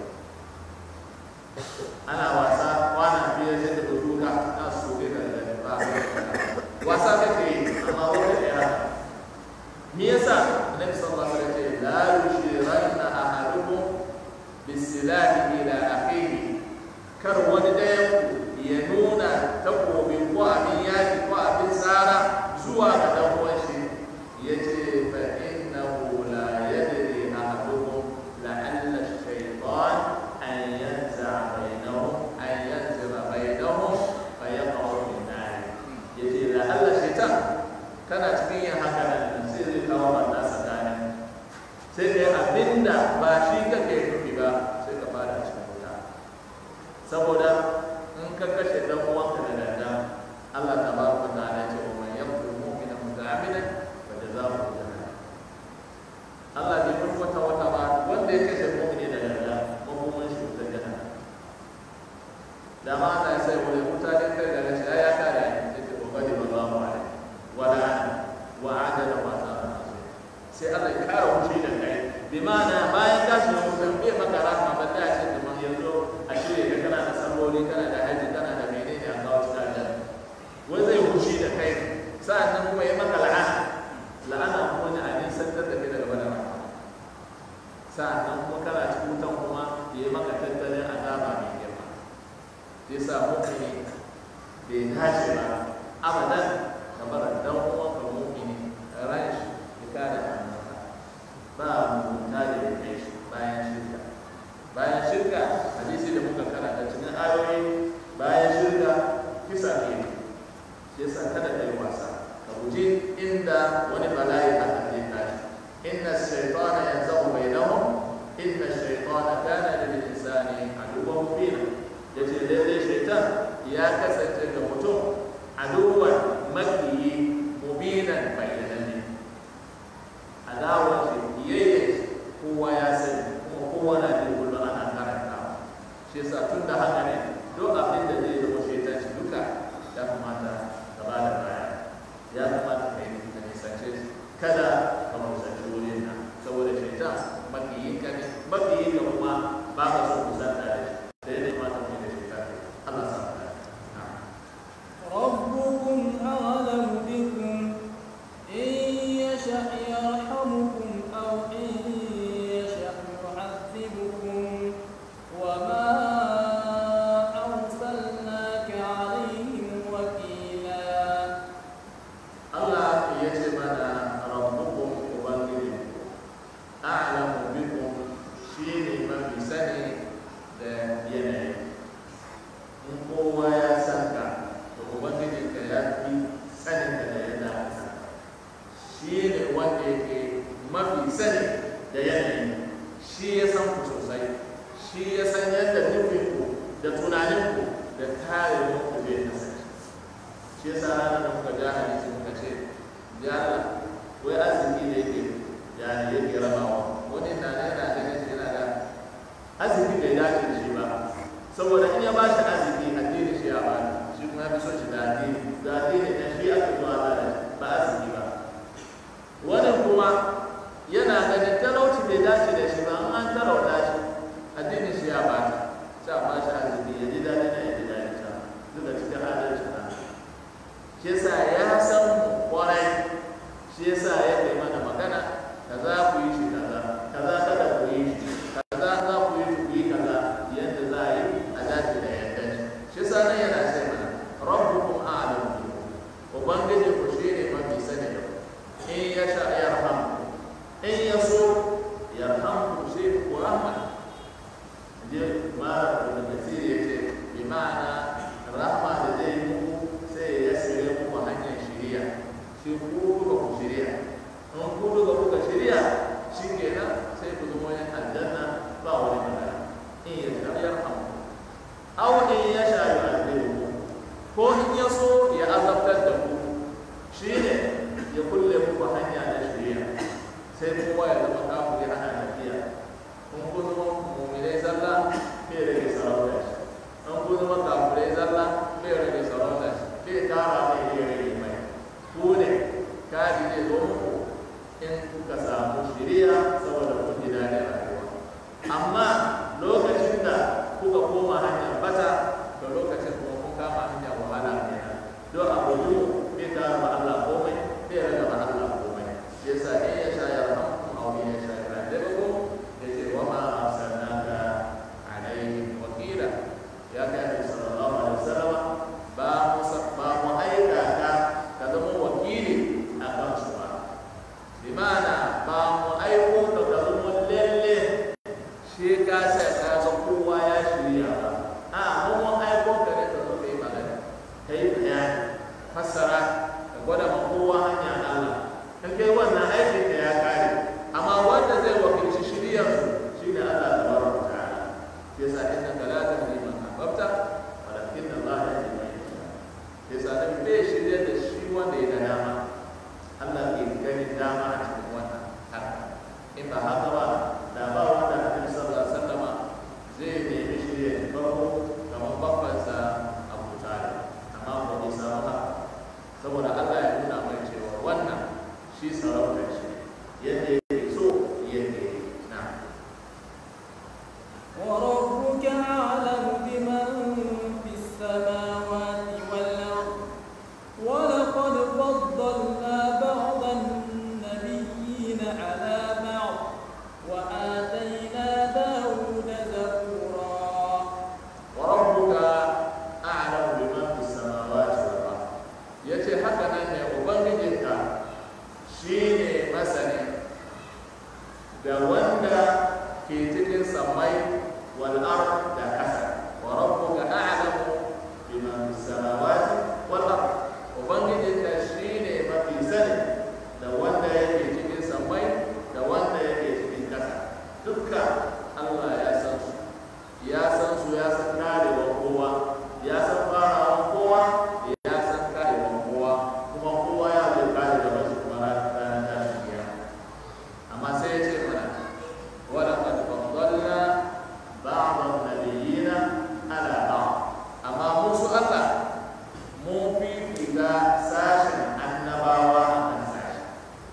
ana wasa kwana biyar sai da duka na su kai ka da ba wasa kake yi amma wata ɗaya me yasa annabi sallallahu alaihi wasallam ya ce la yushiranna ahadukum bisilahi ila akhihi kar wani ɗayan ya nuna takobi ko abin yaki ko abin tsara zuwa ga dan uwan shi yace fa innahu la yadri ahadukum la'alla ash-shaytan an yanza bainahum an yanzira bainahum fa yaqa'u fi an-nar yace la'alla shaytan kana cikin yin haka nan sai zai kawo wannan tsakanin sai kai abinda ba shi kake nufi ba sai ka fara cikin wuta saboda in ka kashe dan uwanka da danda Allah tabaraka wa ta'ala ce wa man yaqtul mu'mina muta'ammidan fa jazaohu jahannam Allah bai bar wata wata ba wanda ya kashe mu'mini da danda makoman shi wutar jahannam da ma Allah ya sai wani mutane kai da rashi ya kare ya ce kokari ba za mu alai wa la'ana wa adala wa ta'ala sai Allah ya kare wuce da kai bi ma'ana bayan ka shiga wutan bai maka rahama ba da ce kamar yanzu a shirya ka kana da salloli kana da haji kana da menene a kawo cikin aljanna wai zai wuce da kai sa'annan kuma ya maka la'ana la'ana kuma ne a nisantar da kai daga bada rahama sa'annan kuma kana cikin wutan kuma ya yi maka tattalin azaba mai girma sai sa mu'mini bai tashi ba abadan kamar dan uwanka mu'mini ran shi ya kada hannunka ba mugunta da ya kai shi bayan shirka bayan shirka hadisi da muka karanta cikin ayoyi bayan shirka kisa ne shi yasa kada ka yi wasa ka guji inda wani bala'i haka zai tashi inna shaytana yanzahu bainahum inna shaytana kana lil insani aduwwan mubina yace lalle shaytan ya kasance ga mutum aduwwan makiyi mubinan bayyananne adawar shi kiyayye kowa ya sani kuma kowa na jin kullum ana karanta shi yasa tun da haka ne duk abin da zai zama shaitan shi duka ya kamata ka ba da baya ya kamata ka yi ka nisance shi kada ka musanci wurin nan saboda shaitan makiyin ka ne makiyin ka kuma ba ka so kusanta da shi sai dai mata mu da shaitan Allah sa mu dace na'am ربكم أعلم بكم إن يشأ يرحمكم أو إن يشأ يعذبكم وما أرسلناك عليهم وكيلا Allah ya ce mana rabbukum ubangijinku a'lamu bikum shine mafi sani da yanayi in kowa ya san ka to ubangijinka ya fi sanin ka da yadda aka san ka shine wanda yake mafi sani da yanayi shi ya san ku sosai shi ya san yadda nufinku da tunaninku da karewar ku zai kasance shi yasa ranar da muka ja hadisi muka ce ya Allah wai arziki da yake ya ne yake rabawa wani na da yana ganin shi yana da arziki bai dace da shi ba saboda in ya ba shi arziki addini shi ya ba shi kuma ya fi son shi da addini da addini da shi aka zuwa ba da ba arziki ba wani kuma yana ganin talauci bai dace da shi ba in an talauta shi addinin shi ya ba ta sai a ba shi arziki ya ji daɗi na ya ji daɗi ta duka cikin adalci na shi yasa ya san mu kwarai shi yasa ya kai mana magana kaza ku yi shi kaza kaza kada ku yi shi kaza za ku yi ku yi kaza yadda za a yi a dace da yadda shi shi yasa nan yana sai mana rabbukum a'lamu bikum ubangiji ku shi ne mafi sani da ku in ya sha yarhamu in ya so yarhamu shi ku rahma je mara da kasiri ya ce bi ma'ana rahma da zai yi muku sai ya sire muku hanyar shiriya shi ku duka ku shiriya in ku duka kuka shiriya shi kenan sai ku zama zai zo muku in kuka samu shiriya saboda kun ji daɗin rayuwa amma lokacin da kuka koma hanyar bata to lokacin kuma kun kama hanyar wahala kenan don abu yi bai tara ma Allah komai bai raga ma Allah komai shi yasa in ya sha ya rahamu aw in ya sha ya rahamu yace wa ma arsalnaka alaihim wakila ya kai Annabi sallallahu alaihi wasallam ba mu ba mu aika ka ka zama wakili a kan su ba bi ma'ana ba mu aiko ka ka zama lalle shi ka sa ka ga kowa ya shirya ba a mu mun aiko ka ne ka zo kai magana kai bayani fassara ka gwada ma kowa hanya Allah in kai wannan aikin ka ya kare amma wanda zai wakilci shiriyar su shine Allah tabaraka wa ta'ala shi yasa innaka la tahdi man ahbabta walakin Allah yahdi man yasha shi yasa da bai shirye da shi wanda ya da dama Allah ke gani dama a cikin wannan harka in ba haka ba da ba wanda Annabi sallallahu alaihi wasallama zai nemi shirye farko kamar babbansa Abu Talib amma ba bai samu haka saboda Allah ya nuna mai cewa wannan shi sarautar shi yadda yake so yadda yake na وربك أعلم بمن في السماوات والأرض ولقد فضلنا بعض النبيين على بعض وآتينا داود زبورا وربك أعلم بمن في السماوات والأرض yace haka nan ne ubangijinka shine masani da wanda ke cikin samai wal ard da kasa wa rabbuka a'lamu biman fis samawati wal ard ubangijinka shine mafi sani da wanda yake cikin samai da wanda yake cikin kasa dukka Allah ya san su ya san su ya san karewa kowa ya san farawa kowa ya san karewa kowa kuma kowa ya zai kare da wasu kuma ranar tashin kiyama amma sai ya ce mana wala qad faddalna ba'd an-nabiyina ala ba'd amma musu Allah mun fifita sashen annabawa a kan sashi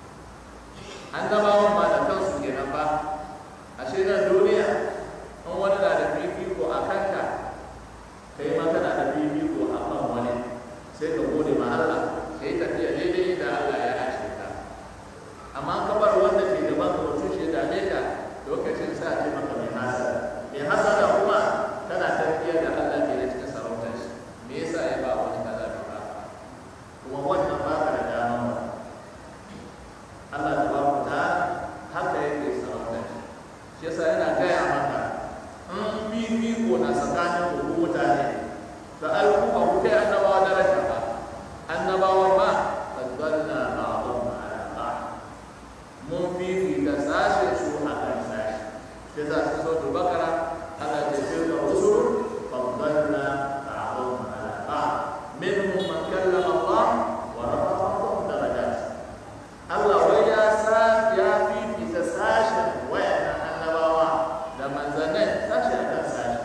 annabawan ba da kansu kenan ba ashe nan duniya in wani na da fifiko a kanka kai ma kana da fifiko a kan wani sai ka gode ma Allah ka yi tafiya daidai da Allah ya ashe ka amma ka bar wanda ke gaban ka mutum shi dame ka lokacin sa ce maka mai hasada mai hasada kuma kana tafiya da Allah ke da cikin sarautar shi me yasa ya ba wani kaza bai ba kuma wannan ba ka da dama ba Allah tabaraka ta'ala haka yake sarautar shi shi yasa yana gaya maka in fifiko na tsakanin ku mutane da al'umma ku kai annabawa daraja ba annabawa ba faddalna ba'dhum ala ba'd mun fifita sashe su a kan sashe shi yasa cikin sautul bakara Allah ce tilka rusul faddalna ba'dhum ala ba'd minhum man kallama Allah wa rafa'a ba'dhum darajat Allah wai ya sa ya fifita sashen wayannan annabawa da manzannin sashi a kan sashi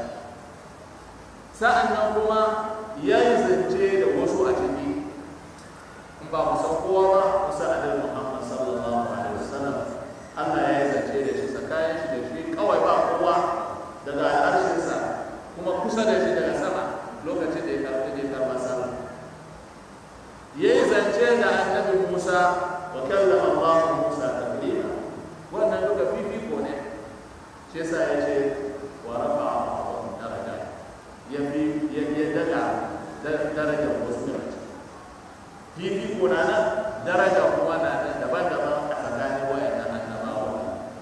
sa'an nan kuma ya yi zance da wasu a ciki in ba mu san kowa ba musa adal muhammad sallallahu alaihi wasallam Allah ya yi zance da shi tsakanin shi da shi kawai ba kowa daga al'arshinsa kuma kusa da shi daga sama lokacin da ya karɓi da ya karɓa sama ya yi zance da annabi musa wa kallama Allah musa taklima wannan duka fifiko ne shi yasa ya ce wa rafa ba'dhum daraja ya fi ya ya daga daraja wasu daga ciki fifiko na nan daraja kuma na nan daban-daban a tsakanin wayannan annabawa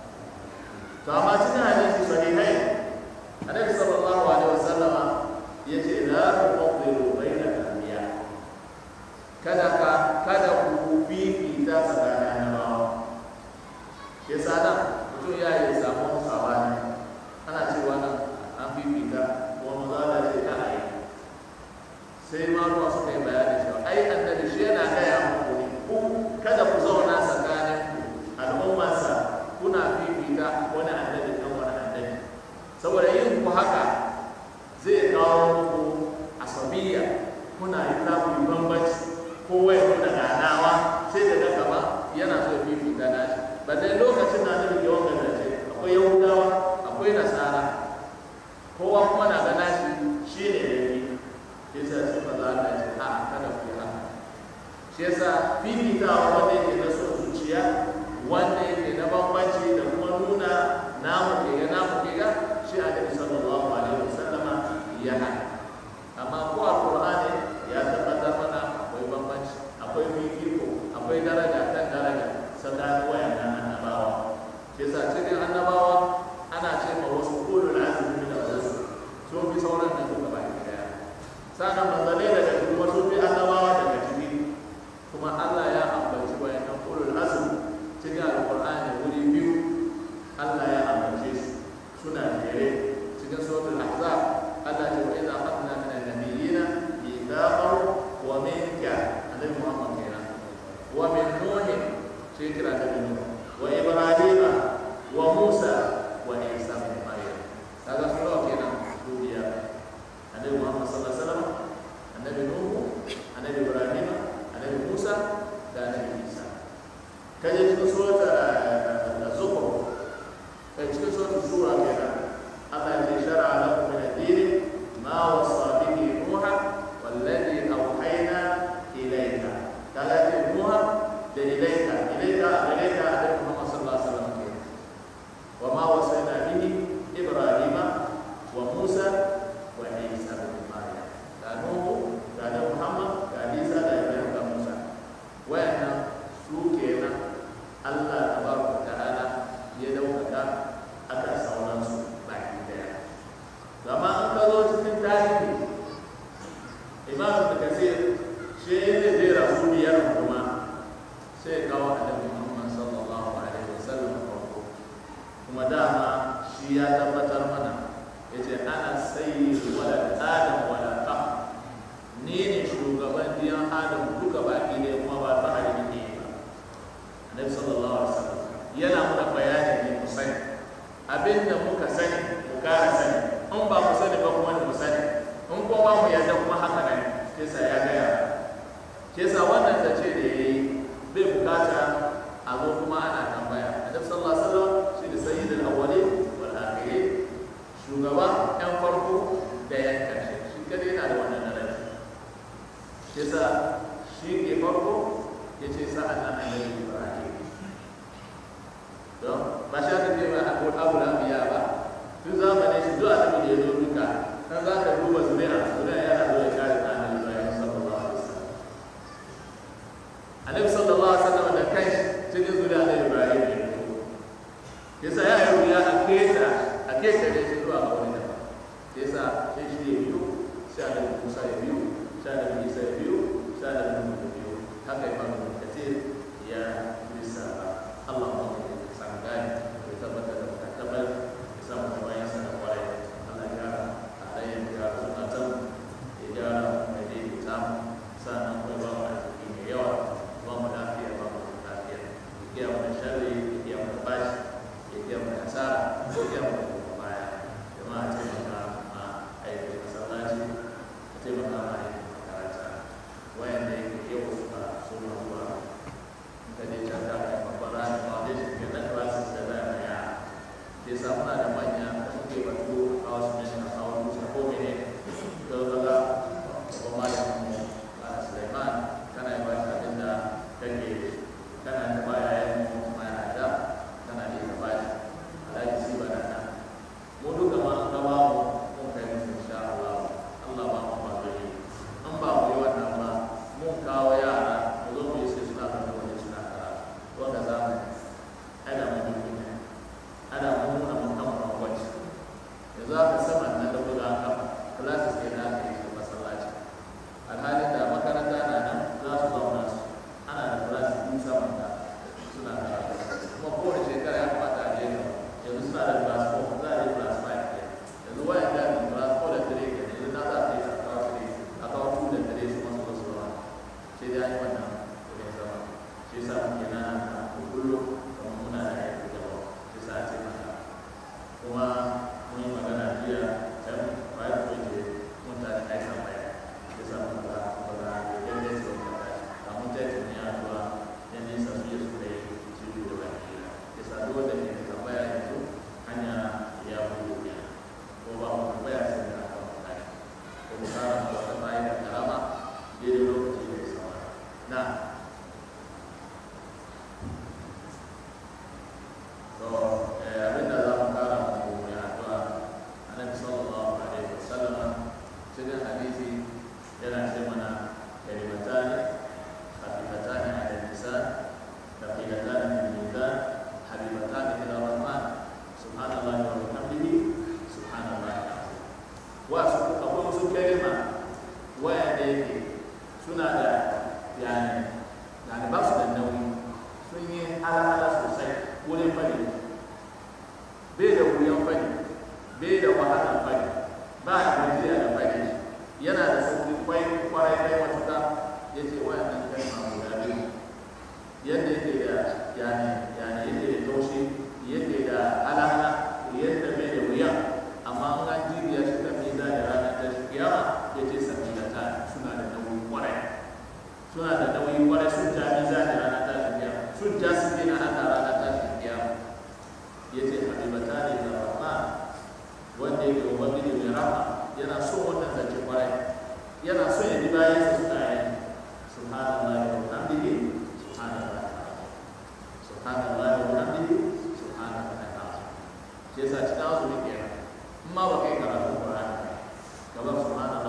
to amma cikin hadisi sahihai annabi sallallahu alaihi wasallama yace la tufaddilu bayna al-anbiya kada ka kada ku fifita tsakanin annabawa shi yasa nan mutum ya yi samu sabani ana cewa nan an fifita kuma maza da ce kana yi sai ma ruwa suka yi bayani cewa ai annabi shi yana gaya muku ne ku kada shi kira da nuhu wa ibrahima wa musa wa isa bin maryam kaga su nawa kenan duniya annabi muhammad sallallahu alaihi wasallam annabi nuhu annabi ibrahima annabi musa da annabi isa kaje cikin surata az-zukhruf kai cikin surata shura kenan Allah ya shar'a lakum min ad-din ma wasa bihi nuha والذي أوحينا إليك قال نوح إليك إليك إليك أدعو محمد صلى الله عليه وسلم وما وصينا به إبراهيم وموسى وعيسى بن مريم قال نوح قال محمد قال عيسى قال إبراهيم قال موسى وأنا سوكينا الله تبارك وتعالى يدوك أكا سونانسو بعد ذلك كما أنقذوا في التاريخ imam da kasir shi ne zai rasu biyar kuma sai kawo annabi muhammad sallallahu alaihi wasallam farko kuma dama shi ya tabbatar mana ya ce ana sayi wala adam wala ka ni ne shugaban diyan adam duka baki ne kuma ba ta hali ne ba annabi sallallahu alaihi wasallam yana muna bayani ne mu sani abinda muka sani mu kara sani in ba mu sani ba kuma mu sani in kuma ba mu yarda kuma haka ne kesa ya gaya kesa wannan ta ce da ya yi bai bukata a zo kuma ana tambaya annabi sallallahu alaihi wasallam shi da sayyidul awwalin wal akhirin shugaba yan farko da yan karshe shi kada yana da wannan daraja kesa shi ke farko yace sa'an nan annabi ibrahim don ba shi aka ce ba abu abu lafiya ba tun zamanin shi duk annabi da ya zo duka dan za ka duba zuri'a zuri'a yana zo ya kare ta annabi Ibrahim sallallahu alaihi wasallam annabi sallallahu alaihi wasallam da kai cikin zuri'a da Ibrahim ne yasa ya yi ya a keta a keta ne shi zuwa ga wani daban yasa sai shi ya biyu sai annabi Musa ya biyu sai annabi Isa ya biyu sai annabi Nuhu ya biyu haka ya faru da kace ya bisa Allah ma ya san gani ya tabbata da tabbatar ya samu da bayan sa da kwarai Allah ya halayen da suna can ya gyara mai daidaita sannan kuma ba mu arziki mai yawa ba mu lafiya ba mu lafiya ya kiya mu da sharri ya kiya mu da bashi ya kiya mu da asara ya kiya mu da kuma baya jama'a taimaka ma aikin masallaci a taimaka ma aikin makaranta wayanda yake yau suka suna zuwa ka je can da kai babban rana foundation ke na classes da za a yara ke sa muna da manya da suke batu a wasu ne a kawo musu ko mene to kaga babban malamin mu a Suleiman kana yi bashi abin da kake kana da baya yayin mu kuma yana da kana da ka bashi alhaji si ba da nan mu duka ma an gaba mu mun kai musu insha Allah Allah ba mu ba gari an ba mu yi wannan ba mun kawo yara mu zo mu yi sai suna kan wani suna karatu wanda zamani ana mu duki ne ana mu nuna mun kama rangwaci yanzu aka saman nan da buga an kafa classes ke na aka yi su masallaci alhalin da makaranta na nan za su zauna su ana da classes biyu saman da suna karatu kuma kowace shekara ya kamata a je gaba yanzu suna da class 4 za a yi class 5 ke yanzu wayan da ne class 4 da 3 ke yanzu na za a yi a kawo 3 a kawo 2 da 3 su masu wasu rawa sai dai an yi wannan kudin zama shi yasa muke na kullum kamar muna da aiki gaba shi yasa a ce maka kuma mun yi magana jiya can bayan ko je mun ta da aikan baya ya sa mun ga ba za a yi yadda su ka tashi a mun ta tuni a zuwa yan nisa su yi su kai ciwo da baki ya sa duk wanda ke da tambaya yanzu hanya ya buɗe ya ko ba mu tambaya sai da aka mu tashi ko mu kara ma wata bayan da karama daidai lokaci da ya sama na to abinda za mu kara mu mai addu'a annabi sallallahu alaihi wasallam cikin hadisi yana ce mana kalimatani khafifatani ala lisan thaqilatani fil mizan habibatani ila rahman subhanallahi wa bihamdihi subhanallahi alazim wa su akwai wasu kalima wayanda yake suna da yani yani ba su da nauyi sun yi ala sosai wurin fadi bai da wuyan fadi bai da wahalar fadi ba a gajiya da fadi yana da sauki kwai kwarai kai matuka ya ce wayannan kalma guda biyu yadda yake da yani yani yake da taushi yake da alana yadda mai da wuya amma an ga jibiya shi kan miza da ranar ta kiyama ya ce sabila suna da nauyi kwarai suna da nauyi kwarai sun ja miza da ranar ta kiyama sun ja su gina haka ranar ta kiyama ya ce habibata ne da rahman wanda yake ubangiji mai rahma yana so wannan zance kwarai yana so ya ji bayan sa suna yi subhanallahi wa bihamdihi subhanallahi subhanallahi wa bihamdihi subhanallahi shi yasa cikin azumi kenan in ma ba kai karatu Qur'ani gaba subhanallahi